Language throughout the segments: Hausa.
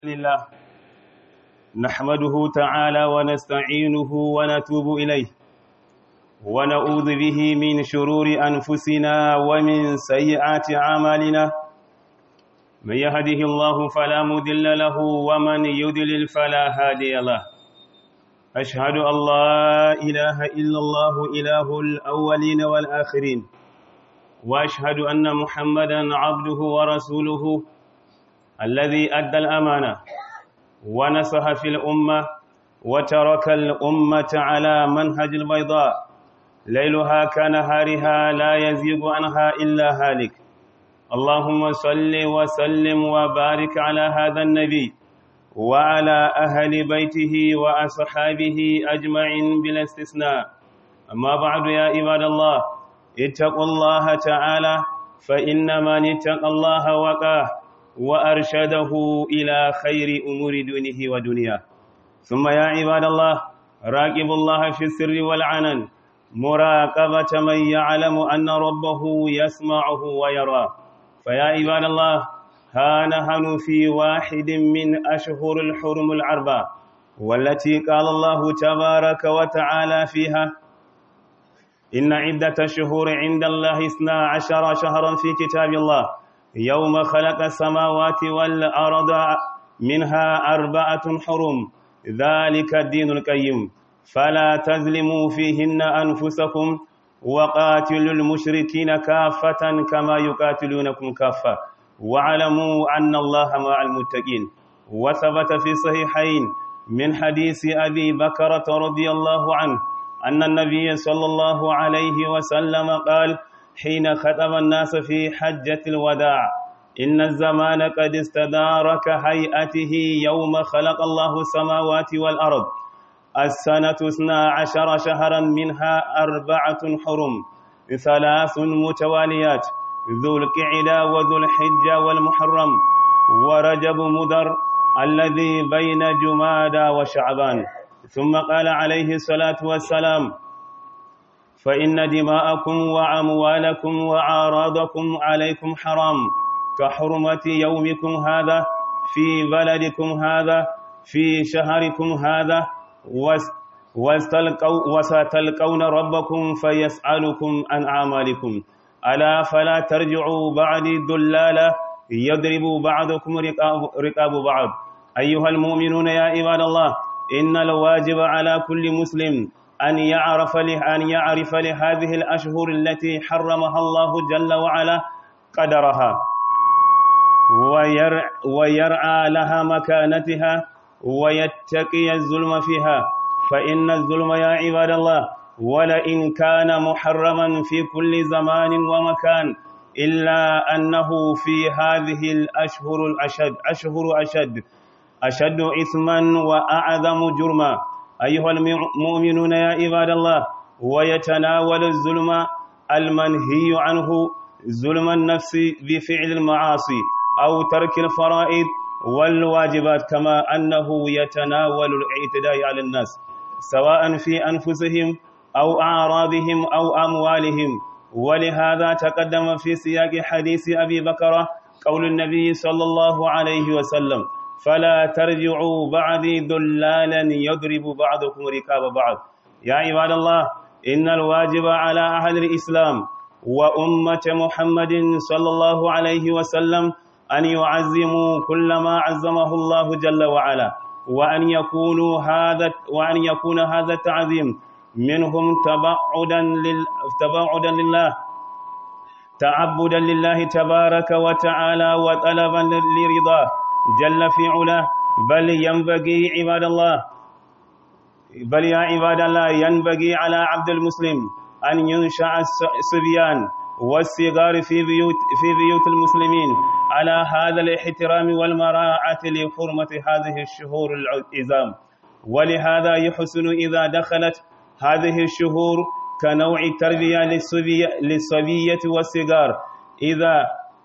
لله نحمده تعالى ونستعينه ونتوب إليه ونعوذ به من شرور أنفسنا ومن سيئات أعمالنا من يهده الله فلا مضل له ومن يضلل فلا هادي له أشهد أن لا إله إلا الله إله الأولين والآخرين وأشهد أن محمدا عبده ورسوله الذي أدى الأمانة ونصح في الأمة وترك الأمة على منهج البيضاء ليلها كنهارها لا يزيغ عنها إلا هالك اللهم صل وسلم وبارك على هذا النبي وعلى أهل بيته وأصحابه أجمعين بلا استثناء أما بعد يا عباد الله اتقوا الله تعالى فإن من اتقى الله وقاه وأرشده إلى خير أمور دينه ودنياه ثم يا عباد الله راقبوا الله في السر والعنن مراقبة من يعلم أن ربه يسمعه ويراه فيا عباد الله ها نحن في واحد من أشهر الحرم العربة والتي قال الله تبارك وتعالى فيها إن عدة الشهور عند الله اثنا عشر شهرا في كتاب الله يوم خلق السماوات والأرض منها أربعة حرم ذلك الدين القيم فلا تظلموا فيهن أنفسكم وقاتلوا المشركين كافة كما يقاتلونكم كافة واعلموا أن الله مع المتقين وثبت في صحيحين من حديث أبي بكرة رضي الله عنه أن النبي صلى الله عليه وسلم قال حين خطب الناس في حجة الوداع إن الزمان قد استدار كهيئته يوم خلق الله السماوات والأرض السنة اثنا عشر شهرا منها أربعة حرم ثلاث متواليات ذو القعدة وذو الحجة والمحرم ورجب مدر الذي بين جمادى وشعبان ثم قال عليه الصلاة والسلام فإن دماءكم وأموالكم وأعراضكم عليكم حرام كحرمة يومكم هذا في بلدكم هذا في شهركم هذا وستلقون ربكم فيسألكم عن أعمالكم ألا فلا ترجعوا بعد ذلالا يضرب بعضكم رقاب بعض أيها المؤمنون يا عباد الله إن الواجب على كل مسلم أن يعرف أن يعرف لهذه الأشهر التي حرمها الله جل وعلا قدرها ويرع ويرعى لها مكانتها ويتقي الظلم فيها فإن الظلم يا عباد الله ولئن كان محرما في كل زمان ومكان إلا أنه في هذه الأشهر الأشد أشهر أشد أشد إثما وأعظم جرما أيها المؤمنون يا عباد الله ويتناول الظلم المنهي عنه ظلم النفس بفعل المعاصي أو ترك الفرائض والواجبات كما أنه يتناول الاعتداء على الناس سواء في أنفسهم أو أعراضهم أو أموالهم ولهذا تقدم في سياق حديث أبي بكر قول النبي صلى الله عليه وسلم فلا ترجعوا بعدي ذلالا يضرب بعضكم ركاب بعض يا عباد الله إن الواجب على أهل الإسلام وأمة محمد صلى الله عليه وسلم أن يعزموا كل ما عزمه الله جل وعلا وأن يكونوا هذا وأن يكون هذا التعظيم منهم تبعدا لل تبعدا لله تعبدا لله تبارك وتعالى وطلبا لرضاه جل في علاه بل ينبغي عباد الله بل يا عباد الله ينبغي على عبد المسلم أن ينشأ الصبيان والصغار في بيوت في بيوت المسلمين على هذا الاحترام والمراعاة لحرمة هذه الشهور العزام ولهذا يحسن إذا دخلت هذه الشهور كنوع التربية للصبية, للصبية والصغار إذا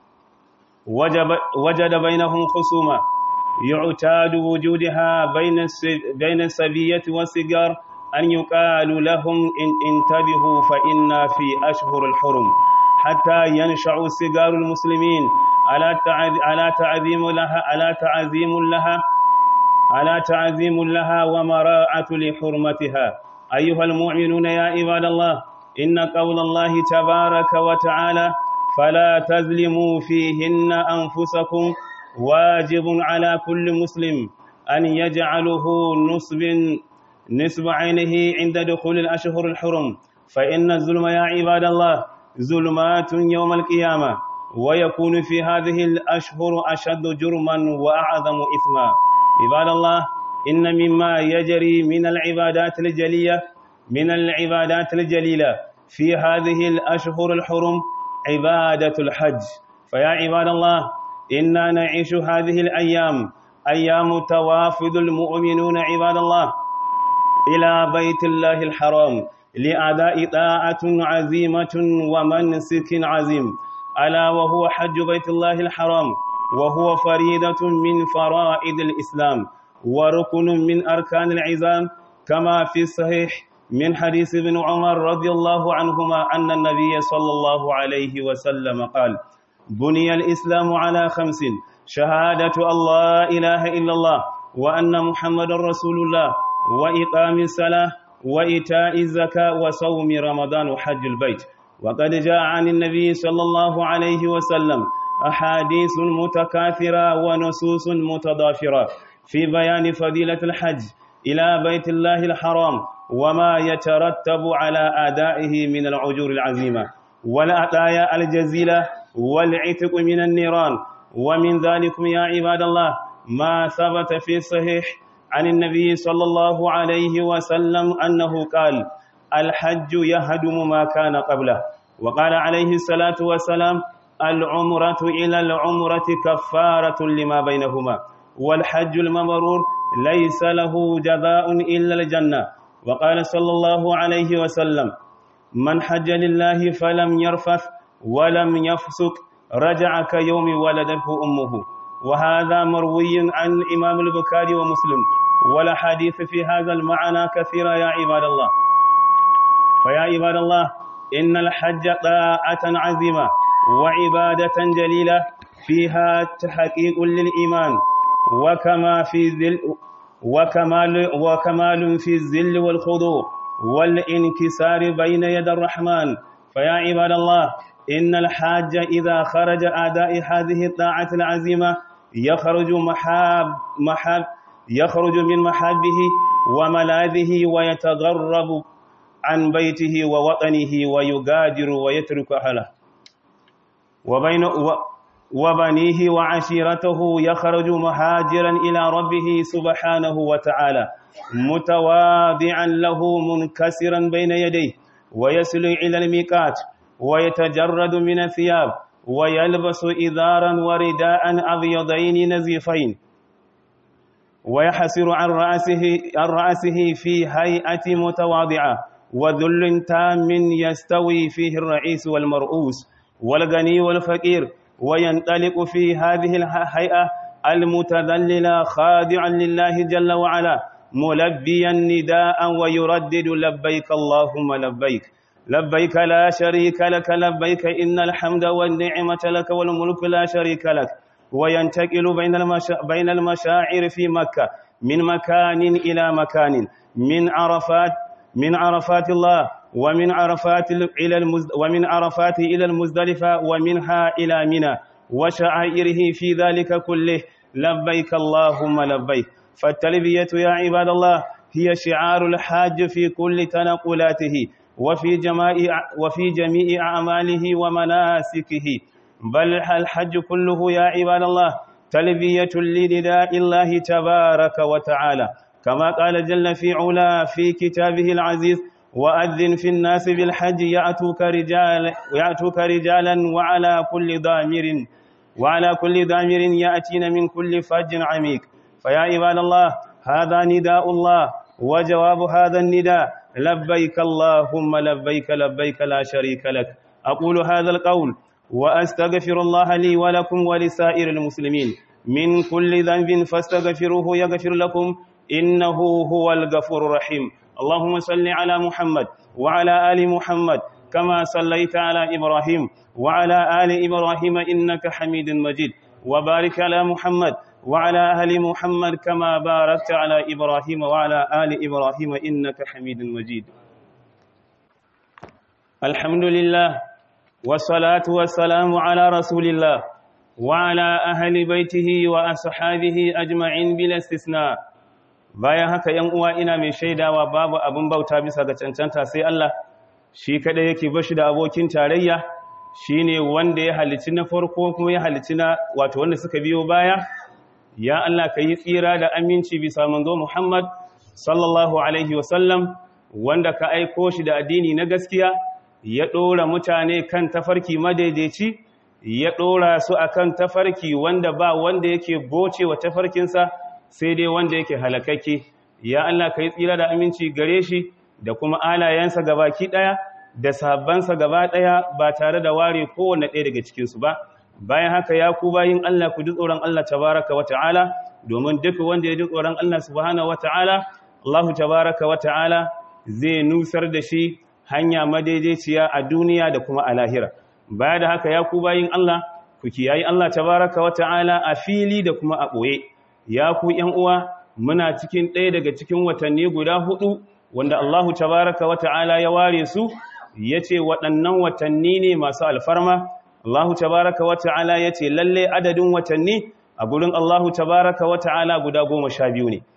وجب وجد بينهم خصومة يعتاد وجودها بين بين الصبية والصغار أن يقال لهم إن انتبهوا فإنا في أشهر الحرم حتى ينشأ صغار المسلمين ألا تعظيم لها ألا تعظيم لها ألا تعظيم لها ومراعة لحرمتها أيها المؤمنون يا عباد الله إن قول الله تبارك وتعالى فلا تظلموا فيهن أنفسكم واجب على كل مسلم أن يجعله نصب نصب عينه عند دخول الأشهر الحرم فإن الظلم يا عباد الله ظلمات يوم القيامة ويكون في هذه الأشهر أشد جرما وأعظم إثما عباد الله إن مما يجري من العبادات الجلية من العبادات الجليلة في هذه الأشهر الحرم عبادة الحج فيا عباد الله إنا نعيش هذه الأيام أيام توافد المؤمنون عباد الله إلى بيت الله الحرام لأداء طاعة عزيمة ومنسك عظيم ألا وهو حج بيت الله الحرام وهو فريدة من فرائض الإسلام وركن من أركان العزام كما في الصحيح من حديث ابن عمر رضي الله عنهما أن النبي صلى الله عليه وسلم قال بني الإسلام على خمس شهادة الله إله إلا الله وأن محمد رسول الله وإقام الصلاة وإيتاء الزكاة وصوم رمضان وحج البيت وقد جاء عن النبي صلى الله عليه وسلم أحاديث متكاثرة ونصوص متضافرة في بيان فضيلة الحج إلى بيت الله الحرام وما يترتب على أدائه من العجور العظيمة والعطايا الجزيلة والعتق من النيران ومن ذلكم يا عباد الله ما ثبت في الصحيح عن النبي صلى الله عليه وسلم أنه قال الحج يهدم ما كان قبله وقال عليه الصلاة والسلام العمرة إلى العمرة كفارة لما بينهما والحج المبرور ليس له جزاء إلا الجنة وقال صلى الله عليه وسلم من حج لله فلم يرفث ولم يفسق رجع كيوم ولدته أمه وهذا مروي عن الإمام البخاري ومسلم ولا حديث في هذا المعنى كثيرا يا عباد الله فيا عباد الله إن الحج طاعة عزيمة وعبادة جليلة فيها تحقيق للإيمان وكما في ذل وكمال وكمال في الذل والخضوع والانكسار بين يد الرحمن فيا عباد الله إن الحاج إذا خرج أداء هذه الطاعة العزيمة يخرج محاب محاب يخرج من محابه وملاذه ويتغرب عن بيته ووطنه ويغادر ويترك أهله وبين وبنيه وعشيرته يخرج مهاجرا إلى ربه سبحانه وتعالى متواضعا له منكسرا بين يديه ويصل إلى الميقات ويتجرد من الثياب ويلبس إذارا ورداء أبيضين نزيفين ويحسر عن رأسه, عن رأسه في هيئة متواضعة وذل تام يستوي فيه الرئيس والمرؤوس والغني والفقير وينطلق في هذه الهيئة المتذللة خاضعا لله جل وعلا ملبيا نداء ويردد لبيك اللهم لبيك لبيك لا شريك لك لبيك إن الحمد والنعمة لك والملك لا شريك لك وينتقل بين المشا... بين المشاعر في مكة من مكان إلى مكان من عرفات من عرفات الله ومن عرفات إلى المزد... ومن عرفات إلى المزدلفة ومنها إلى منى وشعائره في ذلك كله لبيك اللهم لبيك فالتلبية يا عباد الله هي شعار الحاج في كل تنقلاته وفي جميع وفي جميع أعماله ومناسكه بل الحج كله يا عباد الله تلبية لنداء الله تبارك وتعالى كما قال جل في علا في كتابه العزيز وأذن في الناس بالحج يأتوك رجال يأتوك رجالا وعلى كل ضامر وعلى كل ضامر يأتين من كل فج عميق فيا عباد الله هذا نداء الله وجواب هذا النداء لبيك اللهم لبيك لبيك لا شريك لك أقول هذا القول وأستغفر الله لي ولكم ولسائر المسلمين من كل ذنب فاستغفروه يغفر لكم إنه هو الغفور الرحيم اللهم صل على محمد وعلى آل محمد كما صليت على إبراهيم وعلى آل إبراهيم إنك حميد مجيد وبارك على محمد وعلى أهل محمد كما باركت على إبراهيم وعلى آل إبراهيم إنك حميد مجيد الحمد لله والصلاة والسلام على رسول الله وعلى أهل بيته وأصحابه أجمعين بلا استثناء bayan haka ‘yan uwa ina mai shaidawa babu abin bauta bisa ga cancanta sai Allah shi kada yake bashi da abokin tarayya shi ne wanda ya halici na farko kuma ya halici na wato wanda suka biyo baya ya Allah ka yi tsira da aminci bisa manzo Muhammad sallallahu alaihi wasallam wanda ka aiko shi da addini na gaskiya ya ɗora mutane kan tafarki madaidaici ya ɗora su akan tafarki wanda ba wanda yake boce wa tafarkinsa sai dai wanda yake halakake ya Allah ka yi tsira da aminci gare shi da kuma alayensa gabaki ɗaya da sahabbansa gaba ɗaya ba tare da ware kowane ɗaya daga cikinsu ba bayan haka ya ku bayin Allah ku ji tsoron Allah tabaraka wa ta'ala domin duk wanda ya ji tsoron Allah subhanahu wa ta'ala Allah tabaraka wa ta'ala zai nusar da shi hanya madaidaiciya a duniya da kuma a lahira baya da haka ya ku bayin Allah ku kiyayi Allah tabaraka wa ta'ala a fili da kuma a ɓoye ya ku ‘yan uwa muna cikin ɗaya daga cikin watanni guda hudu wanda Allahu tabaraka wa ta'ala ya ware su ya ce waɗannan watanni ne masu alfarma Allahu tabaraka wa ta'ala ya ce lalle adadin watanni a gurin Allahu tabaraka wa ta'ala guda goma sha biyu ne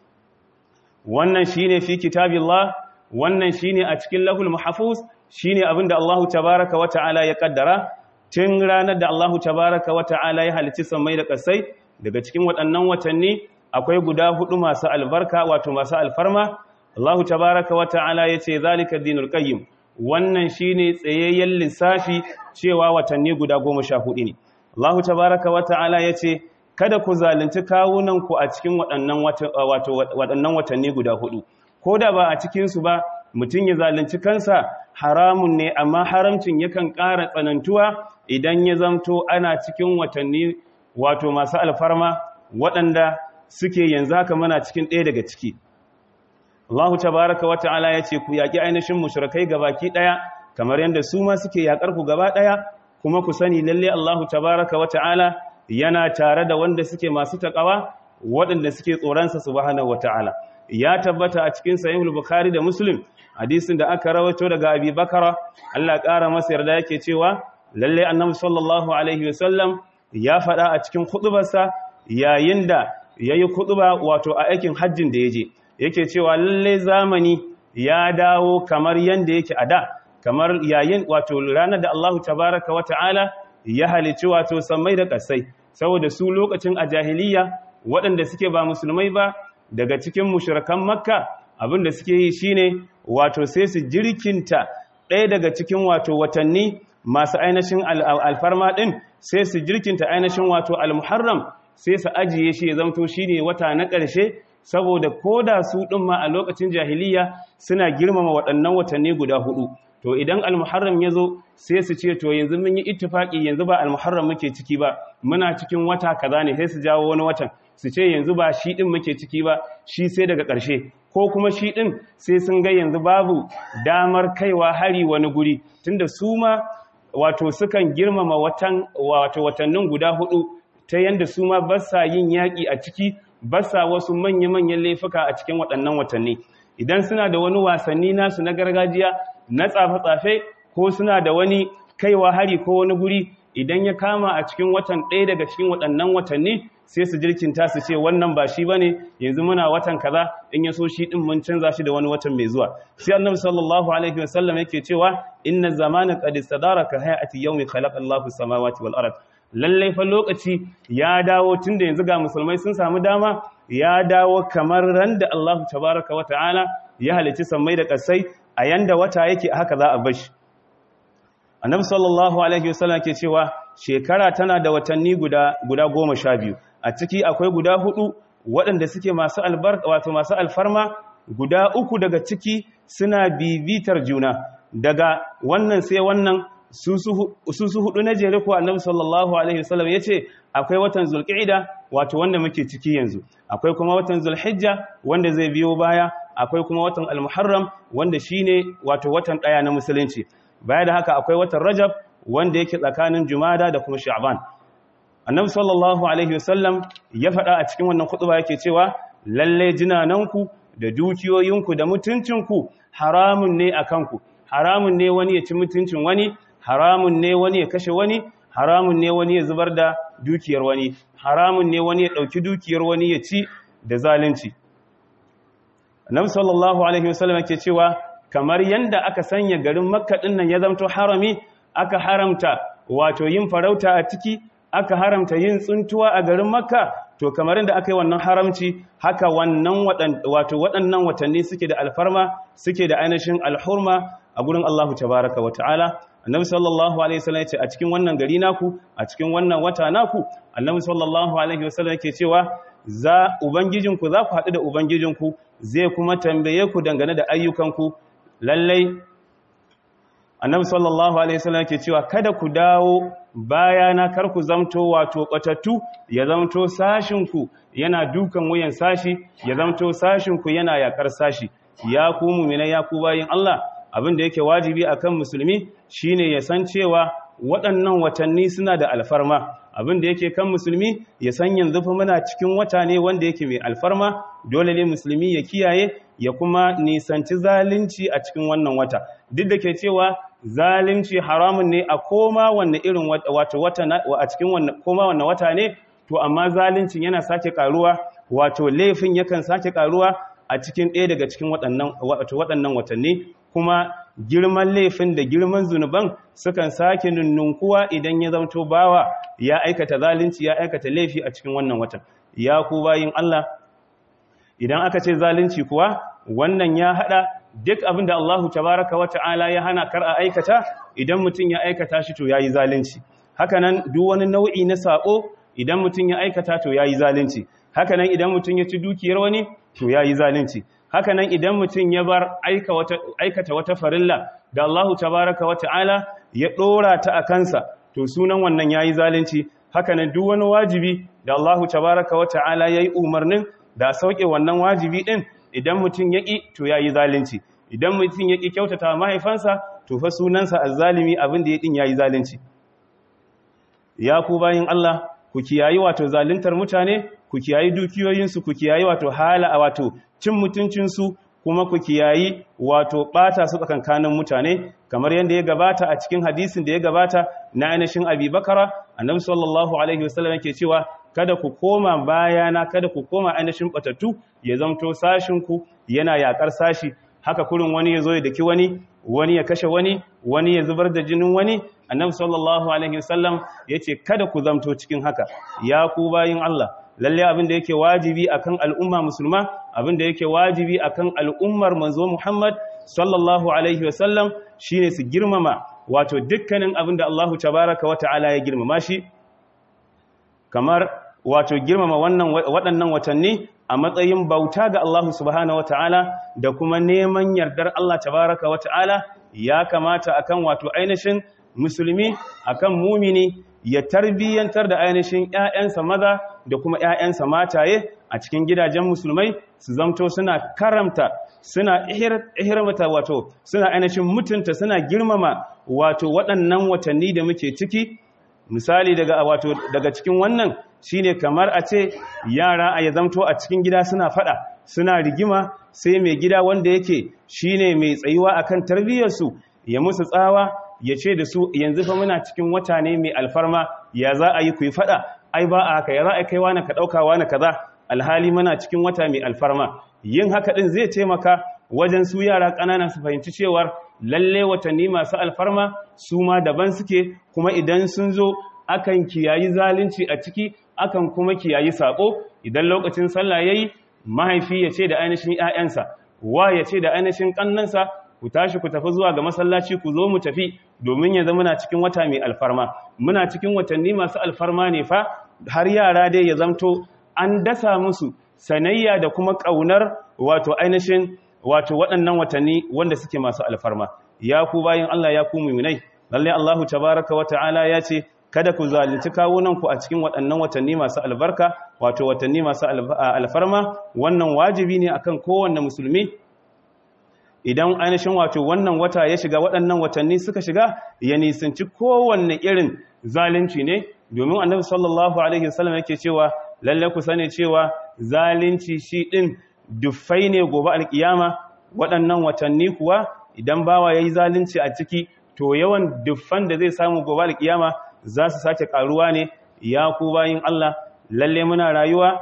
wannan shi ne fi kitabillah wannan shi ne a cikin lahul mahafuz shi ne abinda Allahu tabaraka wa ta'ala ya kaddara tun ranar da Allahu tabaraka wa ta'ala ya halici sammai da ƙasai daga cikin waɗannan watanni akwai guda hudu masu albarka wato masu alfarma Allahu tabaraka wa ta'ala yace zalika dinul qayyim wannan shine tsayayyen lissafi cewa watanni guda 14 ne Allahu tabaraka wa ta'ala yace kada ku zalunci kawunan ku a cikin waɗannan wato waɗannan watanni guda hudu koda ba a cikin su ba mutun ya zalunci kansa haramun ne amma haramcin yakan ƙara tsanantuwa idan ya zamto ana cikin watanni wato masu alfarma waɗanda suke yanzu haka mana cikin ɗaya daga ciki Allahu tabaraka wa ta'ala ya ce ku yaƙi ainihin mushrikai gabaki ɗaya kamar yadda su ma suke yaƙar ku gaba ɗaya kuma ku sani lalle Allahu tabaraka wa ta'ala yana tare da wanda suke masu taƙawa waɗanda suke tsoronsa subhanahu wa ta'ala ya tabbata a cikin sahihul bukhari da muslim hadisin da aka rawaito daga abi bakara Allah ƙara masa yarda yake cewa lalle annabi sallallahu alaihi wasallam ya faɗa a cikin kuɗubarsa yayin da ya yi kuɗuba wato a aikin hajjin da ya je yake cewa lalle zamani ya dawo kamar yadda yake a da kamar yayin wato ranar da Allahu tabaraka wa ta'ala ya halici wato sammai da ƙasai saboda su lokacin a jahiliya waɗanda suke ba musulmai ba daga cikin mushrikan makka abin da suke yi shine wato sai su jirkinta ɗaya daga cikin wato watanni masu ainihin alfarma ɗin sai su jirkinta ainihin wato al-muharram sai su ajiye shi ya zamto shine wata na ƙarshe saboda koda su ɗin ma a lokacin jahiliya suna girmama waɗannan watanni guda hudu to idan al-muharram ya zo sai su ce to yanzu mun yi ittifaki yanzu ba al-muharram muke ciki ba muna cikin wata kaza ne sai su jawo wani watan su ce yanzu ba shi ɗin muke ciki ba shi sai daga ƙarshe ko kuma shi ɗin sai sun ga yanzu babu damar kaiwa hari wani guri tunda su ma wato sukan girmama watan wato watannin guda hudu ta yanda su ma ba sa yin yaƙi a ciki ba sa wasu manya-manyan laifuka a cikin waɗannan watanni idan suna da wani wasanni nasu na gargajiya na tsafe-tsafe ko suna da wani kaiwa hari ko wani guri idan ya kama a cikin watan ɗaya daga cikin waɗannan watanni sai su jirkinta su ce wannan ba shi bane yanzu muna watan kaza in ya so shi din mun canza shi da wani watan mai zuwa sai annabi sallallahu alaihi wasallam yake cewa inna zamana qad istadara ka hayati yawmi khalaqa Allahu samawati wal ard lalle fa lokaci ya dawo tunda yanzu ga musulmai sun samu dama ya dawo kamar ran da Allahu tabaraka wa ta'ala ya halici sammai da kasai a yanda wata yake haka za a bashi annabi sallallahu alaihi wasallam ke cewa shekara tana da watanni guda guda goma sha biyu a ciki akwai guda hudu waɗanda suke masu albarka wato masu alfarma guda uku daga ciki suna bibitar juna daga wannan sai wannan su su hudu na jere ko annabi sallallahu alaihi wasallam yace akwai watan zulqa'ida wato wanda muke ciki yanzu akwai kuma watan zulhijja wanda zai biyo baya akwai kuma watan almuharram wanda shine wato watan daya na musulunci baya da haka akwai watan rajab wanda yake tsakanin jumada da kuma sha'ban annabi sallallahu alaihi wasallam ya faɗa a cikin wannan khutba yake cewa lalle jinananku da dukiyoyinku da mutuncinku haramun ne a kanku haramun ne wani ya ci mutuncin wani haramun ne wani ya kashe wani haramun ne wani ya zubar da dukiyar wani haramun ne wani ya ɗauki dukiyar wani ya ci da zalunci annabi sallallahu alaihi wasallam yake cewa kamar yanda aka sanya garin makka din nan ya zamto harami aka haramta wato yin farauta a ciki aka haramta yin tsuntuwa a garin makka to kamar yadda aka yi wannan haramci haka wannan wato waɗannan watanni suke da alfarma suke da ainihin alhurma a gurin Allahu tabaraka wa ta'ala annabi sallallahu alaihi wasallam yace a cikin wannan gari naku a cikin wannan wata naku annabi sallallahu alaihi wasallam yake cewa za ubangijinku za ku haɗu da ubangijinku zai kuma tambaye ku dangane da ayyukanku lallai annabi sallallahu alaihi wasallam yake cewa kada ku dawo bayana kar ku zamto wato batattu ya zamto sashinku yana dukan wuyan sashi ya zamto sashinku yana yakar sashi ya ku mu'mina ya ku bayin Allah abin da yake wajibi akan musulmi shine ya san cewa waɗannan watanni suna da alfarma abin da yake kan musulmi ya san yanzu fa muna cikin wata ne wanda yake mai alfarma dole ne musulmi ya kiyaye ya kuma nisanci zalunci a cikin wannan wata duk da ke cewa zalunci haramun ne a koma wanne irin wato wata a cikin wannan koma wannan wata ne to amma zaluncin yana sake karuwa wato laifin yakan sake karuwa a cikin ɗaya daga cikin waɗannan wato waɗannan watanni kuma girman laifin da girman zunuban sukan sake nunnunkuwa idan ya zamto bawa ya aikata zalunci ya aikata laifi a cikin wannan watan ya ku bayin Allah idan aka ce zalunci kuwa wannan ya hada duk abin da Allahu tabaraka wa ta'ala ya hana kar a aikata idan mutum ya aikata shi to yayi zalunci hakanan duk wani nau'i na sako idan mutum ya aikata to yayi zalunci hakanan idan mutum ya ci dukiyar wani to yayi zalunci hakanan idan mutum ya bar aikata wata farilla da Allahu tabaraka wa ta'ala ya dora ta a kansa to sunan wannan yayi zalunci hakanan duk wani wajibi da Allahu tabaraka wa ta'ala yayi umarnin da sauke wannan wajibi din idan mutum yaki to yayi zalunci idan mutum yaki kyautata mahaifansa to fa sunansa azzalimi abin da ya din yayi zalunci ya ku bayin Allah ku kiyayi wato zaluntar mutane ku kiyayi dukiyoyinsu ku kiyayi wato hala wato cin mutuncinsu kuma ku kiyayi wato ɓata su tsakankanin mutane kamar yadda ya gabata a cikin hadisin da ya gabata na ainihin abi bakara annabi sallallahu alaihi wasallam yake cewa kada ku koma bayana kada ku koma ainihin batattu ya zamto sashinku yana yakar sashi haka kurin wani ya zo ya daki wani wani ya kashe wani wani ya zubar da jinin wani annabi sallallahu alaihi wasallam yace kada ku zamto cikin haka ya ku bayin Allah lalle abin da yake wajibi akan al'umma musulma abin da yake wajibi akan al'ummar manzo Muhammad sallallahu alaihi wasallam shine su girmama wato dukkanin abin da Allahu tabaraka wa ta'ala ya girmama shi kamar wato girmama wannan waɗannan watanni a matsayin bauta ga Allahu subhanahu wa ta'ala da kuma neman yardar Allah tabaraka wa ta'ala ya kamata akan wato ainihin musulmi akan mumini ya tarbiyyantar da ainihin ‘ya'yansa maza da kuma ‘ya'yansa mataye a cikin gidajen musulmai su zamto suna karamta suna ihirmata wato suna ainihin mutunta suna girmama wato waɗannan watanni da muke ciki misali daga wato daga cikin wannan shine kamar a ce yara a ya zamto a cikin gida suna fada suna rigima sai mai gida wanda yake shine mai tsayuwa akan tarbiyyarsu ya musu tsawa ya ce da su yanzu fa muna cikin wata ne mai alfarma ya za a yi ku yi fada ai ba a haka ya za a kai wani ka ɗauka wani kaza alhali muna cikin wata mai alfarma yin haka ɗin zai taimaka wajen su yara ƙanana su fahimci cewar lalle watanni masu alfarma su ma daban suke kuma idan sun zo akan kiyayi zalunci a ciki akan kuma kiyayi saƙo idan lokacin sallah yayi mahaifi ya ce da ainihin 'ya'yansa wa ya ce da ainihin ƙannansa ku tashi ku tafi zuwa ga masallaci ku zo mu tafi domin yanzu muna cikin wata mai alfarma muna cikin watanni masu alfarma ne fa har yara dai ya zamto an dasa musu sanayya da kuma ƙaunar wato ainihin wato waɗannan watanni wanda suke masu alfarma ya ku bayan Allah ya ku muminai lalle Allahu tabaraka wa ta'ala ya ce kada ku zalunci kawunanku a cikin waɗannan watanni masu albarka wato watanni masu alfarma wannan wajibi ne akan kowanne musulmi idan ainihin wato wannan wata ya shiga waɗannan watanni suka shiga ya nisanci kowanne irin zalunci ne domin annabi sallallahu alaihi wasallam yake cewa lalle ku sani cewa zalunci shi din dufai ne gobe alkiyama waɗannan watanni kuwa idan bawa yayi zalunci a ciki to yawan duffan da zai samu gobe alkiyama za su sake karuwa ne ya ku bayin Allah lalle muna rayuwa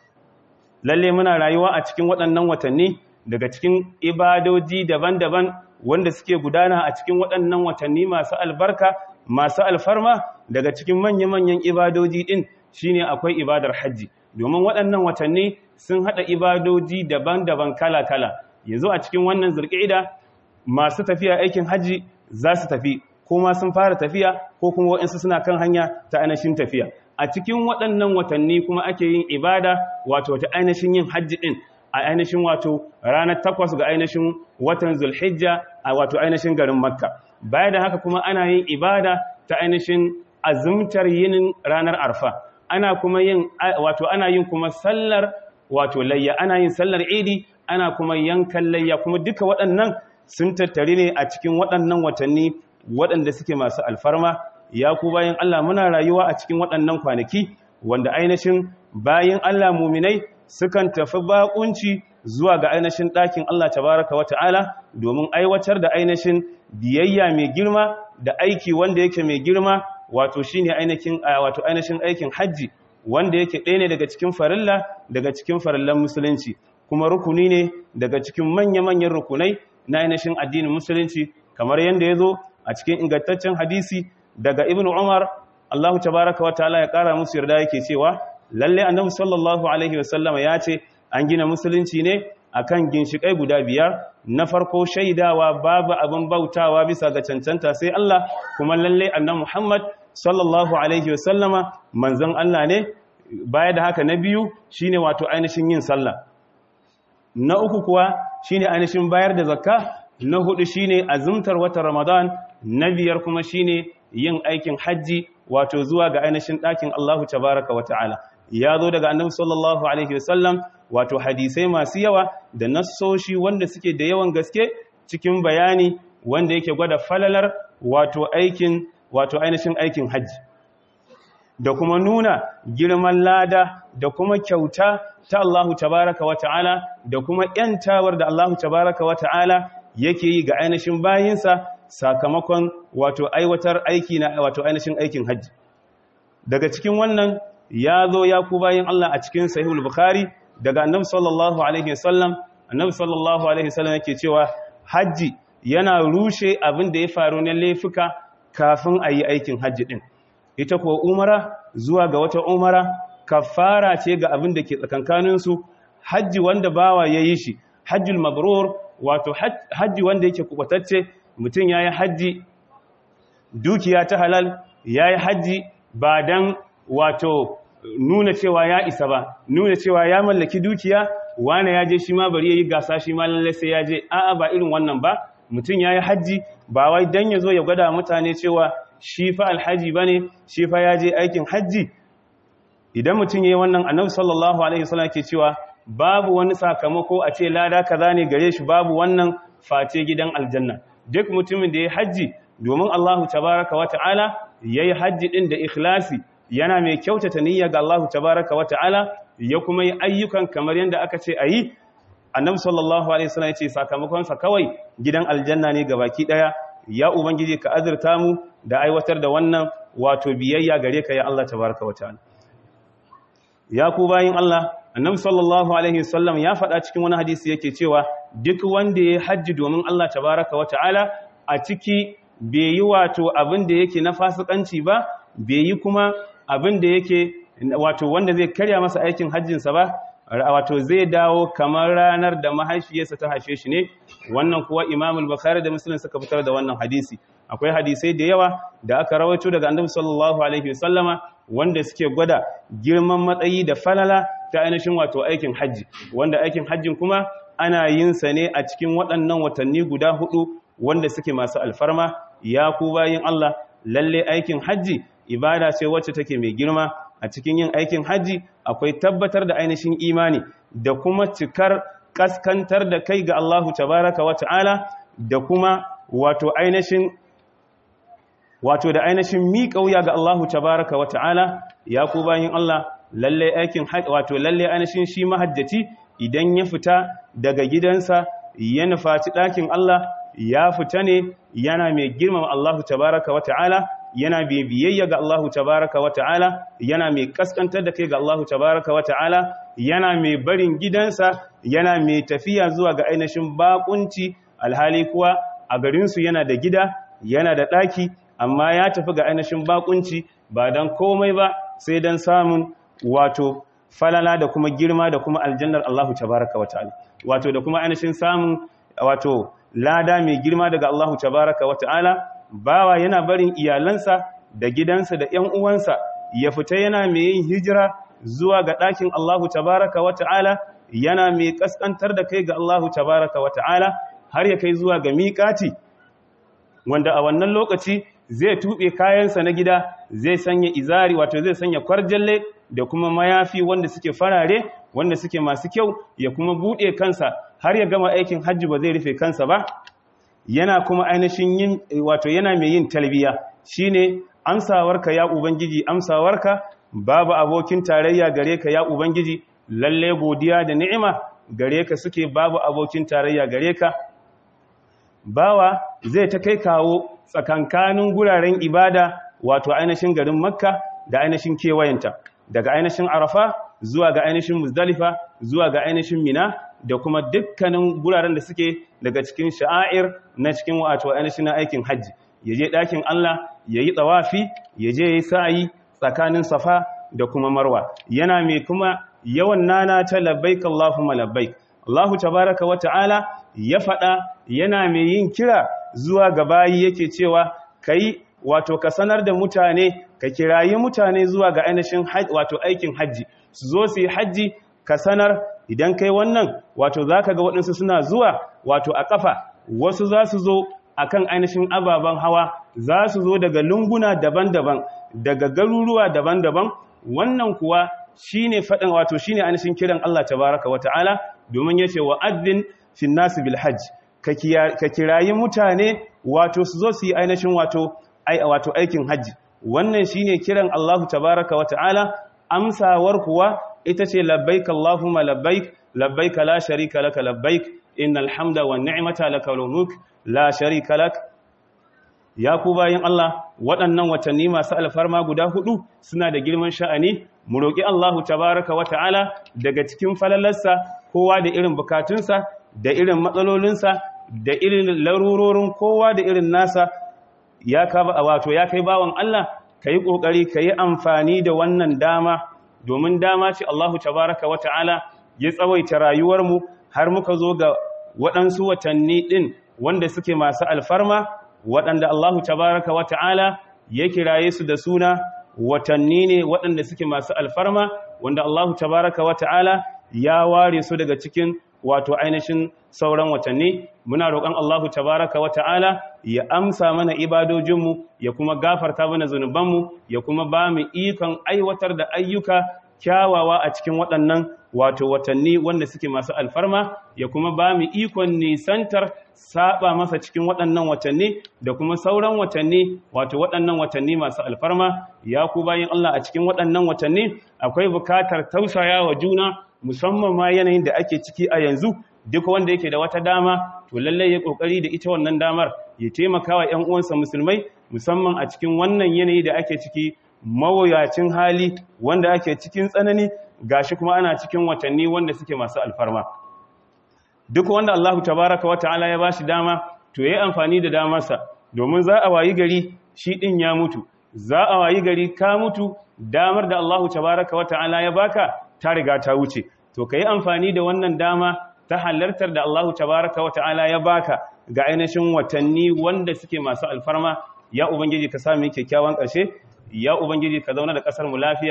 lalle muna rayuwa a cikin waɗannan watanni daga cikin ibadoji daban-daban wanda suke gudana a cikin waɗannan watanni masu albarka masu alfarma daga cikin manya-manyan ibadoji ɗin shine akwai ibadar hajji domin waɗannan watanni sun haɗa ibadoji daban-daban kala-kala yanzu a cikin wannan zurƙida masu tafiya aikin hajji za su tafi kuma sun fara tafiya ko kuma waɗansu suna kan hanya ta ainihin tafiya a cikin waɗannan watanni kuma ake yin ibada wato ta ainihin yin hajji ɗin a ainihin wato ranar takwas ga ainihin watan zulhijja a wato ainihin garin makka baya da haka kuma ana yin ibada ta ainihin azumtar yinin ranar arfa ana kuma yin wato ana yin kuma sallar wato layya ana yin sallar idi ana kuma yankan layya kuma duka waɗannan sun tattari ne a cikin waɗannan watanni waɗanda suke masu alfarma ya ku bayan Allah muna rayuwa a cikin waɗannan kwanaki wanda ainihin bayan Allah muminai sukan tafi bakunci zuwa ga ainihin ɗakin Allah tabaraka wa ta'ala domin aiwatar da ainihin biyayya mai girma da aiki wanda yake mai girma wato shine ainihin wato ainihin aikin hajji wanda yake ɗaya ne daga cikin farilla daga cikin farillan musulunci kuma rukuni ne daga cikin manya-manyan rukunai na ainihin addinin musulunci kamar yadda ya zo a cikin ingantaccen hadisi daga ibn umar allahu tabaraka wa ta'ala ya ƙara musu yarda yake cewa lalle annabi sallallahu alaihi wasallama ya ce an gina musulunci ne akan ginshikai guda biyar na farko shaidawa babu abin bautawa bisa ga cancanta sai Allah kuma lalle annabi Muhammad sallallahu alaihi wasallama manzon Allah ne baya da haka na biyu shine wato ainihin yin sallah na uku kuwa shine ainihin bayar da zakka na hudu shine azumtar watan Ramadan na biyar kuma shine yin aikin hajji wato zuwa ga ainihin ɗakin Allahu tabaraka wa ta'ala ya zo daga annabi sallallahu alaihi wasallam wato hadisai masu yawa da nassoshi wanda suke da yawan gaske cikin bayani wanda yake gwada falalar wato aikin wato ainihin aikin hajji da kuma nuna girman lada da kuma kyauta ta Allahu tabaraka wa ta'ala da kuma yantawar da Allahu tabaraka wa ta'ala yake yi ga ainihin bayinsa sakamakon wato aiwatar aiki na wato ainihin aikin hajji daga cikin wannan ya zo ya ku bayin Allah a cikin sahihul bukhari daga annabi sallallahu alaihi wasallam annabi sallallahu alaihi wasallam yake cewa hajji yana rushe abin da ya faru na laifuka kafin a yi aikin hajji din ita ko umara zuwa ga wata umara kafara ce ga abin da ke tsakankanin su hajji wanda bawa ya yi shi hajjul mabrur wato hajji wanda yake kubatacce mutum yayi hajji dukiya ta halal yayi hajji ba dan wato nuna cewa ya isa ba nuna cewa ya mallaki dukiya wane ya je shi ma bari ya yi gasa shi ma lallai sai ya je a'a ba irin wannan ba mutum ya yi hajji ba wai dan ya zo ya gwada mutane cewa shi fa alhaji ba ne shi fa ya je aikin hajji idan mutum ya yi wannan annabi sallallahu alaihi wasallam ke cewa babu wani sakamako a ce lada kaza ne gare shi babu wannan face gidan aljanna duk mutumin da ya hajji domin Allahu tabaraka wa ta'ala yayi hajji din da ikhlasi yana mai kyautata niyya ga Allahu tabaraka wa ta'ala ya kuma yi ayyukan kamar yadda aka ce a yi annabi sallallahu alaihi wasallam ya ce sakamakonsa kawai gidan aljanna ne ga baki daya ya ubangiji ka azurta mu da aiwatar da wannan wato biyayya gare ka ya Allah tabaraka wa ta'ala ya ku bayin Allah annabi sallallahu alaihi wasallam ya faɗa cikin wani hadisi yake cewa duk wanda ya hajji domin Allah tabaraka wa ta'ala a ciki bai yi wato abin da yake na fasikanci ba bai yi kuma abin da yake wato wanda zai karya masa aikin hajjinsa ba wato zai dawo kamar ranar da mahaifiyarsa ta haife shi ne wannan kuwa imam al-bukhari da muslim suka fitar da wannan hadisi akwai hadisai da yawa da aka rawaito daga annabi sallallahu alaihi wasallama wanda suke gwada girman matsayi da falala ta ainihin wato aikin hajji wanda aikin hajjin kuma ana yin sa ne a cikin waɗannan watanni guda hudu wanda suke masu alfarma ya ku bayin Allah lalle aikin hajji ibada ce wacce take mai girma a cikin yin aikin hajji akwai tabbatar da ainihin imani da kuma cikar kaskantar da kai ga Allahu tabaraka wa ta'ala da kuma wato ainihin wato da ainihin miƙa wuya ga Allahu tabaraka wa ta'ala ya ku bayin Allah lalle aikin wato lalle ainihin shi mahajjaci idan ya fita daga gidansa ya nufaci ɗakin Allah ya fita ne yana mai girmama Allahu tabaraka wa ta'ala yana mai biyayya ga Allahu tabaraka wa ta'ala yana mai kaskantar da kai ga Allahu tabaraka wa ta'ala yana mai barin gidansa yana mai tafiya zuwa ga ainihin bakunci alhali kuwa a garinsu yana da gida yana da ɗaki amma ya tafi ga ainihin bakunci ba don komai ba sai don samun wato falala da kuma girma da kuma aljannar Allahu tabaraka wa ta'ala wato da kuma ainihin samun wato lada mai girma daga Allahu tabaraka wa ta'ala bawa yana barin iyalansa da gidansa da ‘yan uwansa ya fita yana mai yin hijira zuwa ga ɗakin Allahu tabaraka wa ta'ala yana mai ƙasƙantar da kai ga Allahu tabaraka wa ta'ala har ya kai zuwa ga miƙati wanda a wannan lokaci zai tuɓe kayansa na gida zai sanya izari wato zai sanya kwarjalle da kuma mayafi wanda suke farare wanda suke masu kyau ya kuma buɗe kansa har ya gama aikin hajji ba zai rufe kansa ba yana kuma ainihin yin wato yana mai yin talbiya shine amsawarka ya ubangiji amsawarka babu abokin tarayya gare ka ya ubangiji lalle godiya da ni'ima gare ka suke babu abokin tarayya gare ka bawa zai ta kai kawo tsakankanin guraren ibada wato ainihin garin makka da ainihin kewayenta daga ainihin arafa zuwa ga ainihin muzdalifa zuwa ga ainihin mina da kuma dukkanin guraren da suke daga cikin sha'air na cikin wato ainihin aikin hajji ya je ɗakin Allah ya yi tsawafi ya je ya yi sa'ayi tsakanin safa da kuma marwa yana mai kuma yawan nana ta labbaik Allahumma labbaik Allahu tabaraka wa ta'ala ya faɗa yana mai yin kira zuwa ga bayi yake cewa kai wato ka sanar da mutane ka kirayi mutane zuwa ga ainihin wato aikin hajji su zo su yi hajji ka sanar idan kai wannan wato za ka ga waɗansu suna zuwa wato a ƙafa wasu za su zo a kan ainihin ababen hawa za su zo daga lunguna daban-daban daga garuruwa daban-daban wannan kuwa shi ne faɗin wato shi ne ainihin kiran Allah tabaraka wa ta'ala domin ya ce wa addin fin nasu bil hajji ka kirayi mutane wato su zo su yi ainihin wato aikin hajji wannan shi ne kiran Allah tabaraka wa ta'ala amsawar kuwa ita ce labbaik Allahumma labbaik labbaik la sharika laka labbaik innal hamda wan ni'mata lakal mulk la sharika lak ya ku bayin Allah waɗannan watanni masu alfarma guda hudu suna da girman sha'ani mu roki Allahu tabaaraka wa ta'ala daga cikin falalarsa kowa da irin bukatunsa da irin matsalolinsa da irin larurorin kowa da irin nasa ya ka wato ya kai bawan Allah kai kokari kai amfani da wannan dama domin dama ce Allahu tabaraka wa ta'ala ya tsawaita rayuwarmu har muka zo ga waɗansu watanni ɗin wanda suke masu alfarma waɗanda Allahu tabaraka wa ta'ala ya kiraye su da suna watanni ne waɗanda suke masu alfarma wanda Allahu tabaraka wa ta'ala ya ware su daga cikin wato ainihin sauran watanni muna roƙon Allahu tabaraka wa ta'ala ya amsa mana ibadojinmu ya kuma gafarta mana zunubanmu ya kuma ba mu ikon aiwatar da ayyuka kyawawa a cikin waɗannan wato watanni wanda suke masu alfarma ya kuma ba mu ikon nisantar saba masa cikin waɗannan watanni da kuma sauran watanni wato waɗannan watanni masu alfarma ya ku bayin Allah a cikin waɗannan watanni akwai bukatar tausaya wa juna musamman ma yanayin da ake ciki a yanzu duk wanda yake da wata dama to lallai ya kokari da ita wannan damar ya taimaka wa ƴan uwansa musulmai musamman a cikin wannan yanayi da ake ciki mawuyacin hali wanda ake cikin tsanani gashi kuma ana cikin watanni wanda suke masu alfarma duk wanda Allahu tabaraka wa ta'ala ya bashi dama to yayi amfani da damarsa domin za a wayi gari shi din ya mutu za a wayi gari ka mutu damar da Allahu tabaraka wa ta'ala ya baka ta riga ta wuce to kai amfani da wannan dama ta halartar da Allahu tabaraka wa ta'ala ya baka ga ainihin watanni wanda suke masu alfarma ya ubangiji ka sami kyakkyawan ƙarshe ya ubangiji ka zauna da ƙasar mu lafiya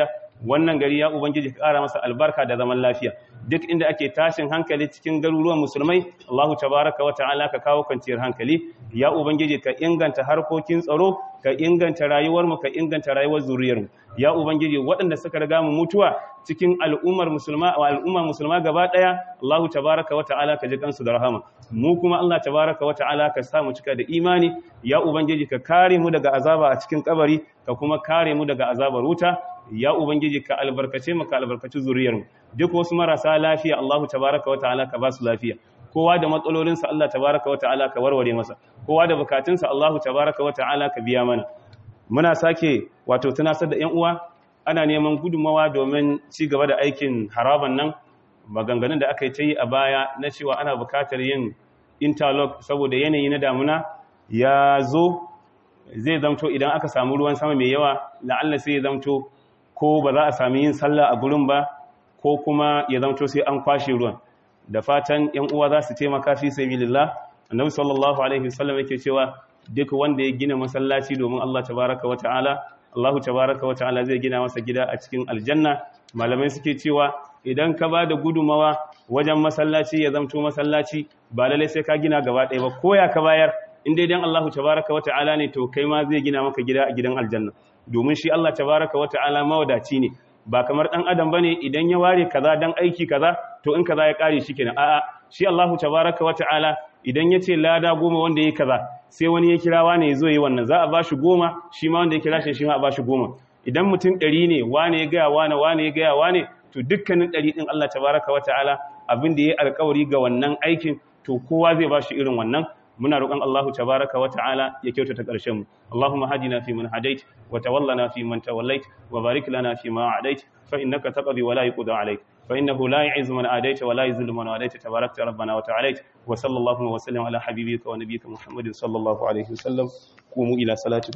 wannan gari ya ubangiji ka ƙara masa albarka da zaman lafiya duk inda ake tashin hankali cikin garuruwan musulmai Allahu tabaraka wa ta'ala ka kawo kwanciyar hankali ya ubangiji ka inganta harkokin tsaro ka inganta rayuwar mu ka inganta rayuwar zuriyar mu ya ubangiji waɗanda suka riga mu mutuwa cikin al'ummar musulma wa al'ummar musulma gaba daya Allahu tabaraka wa ta'ala ka ji kansu da rahama mu kuma Allah tabaraka wa ta'ala ka sa mu cika da imani ya ubangiji ka kare mu daga azaba a cikin kabari ka kuma kare mu daga azabar wuta ya ubangiji ka albarkace mu ka albarkaci zuriyar mu duk wasu marasa lafiya Allahu tabaraka wa ta'ala ka ba su lafiya kowa da matsalolinsa Allah tabaraka wa ta'ala ka warware masa kowa da bukatunsa Allahu tabaraka wa ta'ala ka biya mana muna sake wato tunasar da 'yan uwa ana neman gudunmawa domin ci gaba da aikin haraban nan maganganun da aka yi ta yi a baya na cewa ana bukatar yin interlock saboda yanayi na damuna ya zo zai zamto idan aka samu ruwan sama mai yawa la'alla sai ya zamto ko ba za a sami yin sallah a gurin ba ko kuma ya zamto sai an kwashe ruwan da fatan yan uwa za su taimaka fi sabilillah annabi sallallahu alaihi wasallam yake cewa duk wanda ya gina masallaci domin Allah tabaraka wa ta'ala Allah tabaraka wa ta'ala zai gina masa gida a cikin aljanna malamai suke cewa idan ka ba da gudumawa wajen masallaci ya zamto masallaci ba lalle sai ka gina gaba ɗaya ba ko ya ka bayar in dai dan Allah tabaraka wa ta'ala ne to kai ma zai gina maka gida a gidan aljanna domin shi Allah tabaraka wa ta'ala mawadaci ne ba kamar dan adam bane idan ya ware kaza dan aiki kaza to in kaza ya kare shi kenan a'a shi Allahu tabaraka wa ta'ala idan yace lada goma wanda yake kaza sai wani ya kira wani ya zo yi wannan za a bashi goma shi ma wanda ya kira shi shi ma a bashi goma idan mutum ɗari ne wane ya gaya wane wane ya gaya wane to dukkanin ɗari ɗin Allah tabaraka wa ta'ala abin da ya alkawari ga wannan aikin to kowa zai bashi irin wannan muna roƙon Allahu tabaraka wa ta'ala ya kyautata ƙarshen mu Allahumma hadina fi man hadait wa tawallana fi man tawallait wa barik lana fi ma adait fa innaka taqdi wa la yuqda alayk fa innahu la yu'izzu man adait wa la yuzillu man adait tabarakta rabbana wa ta'ala wa sallallahu wa sallam ala habibika wa nabiyyika Muhammadin sallallahu alayhi wa sallam qumu ila salati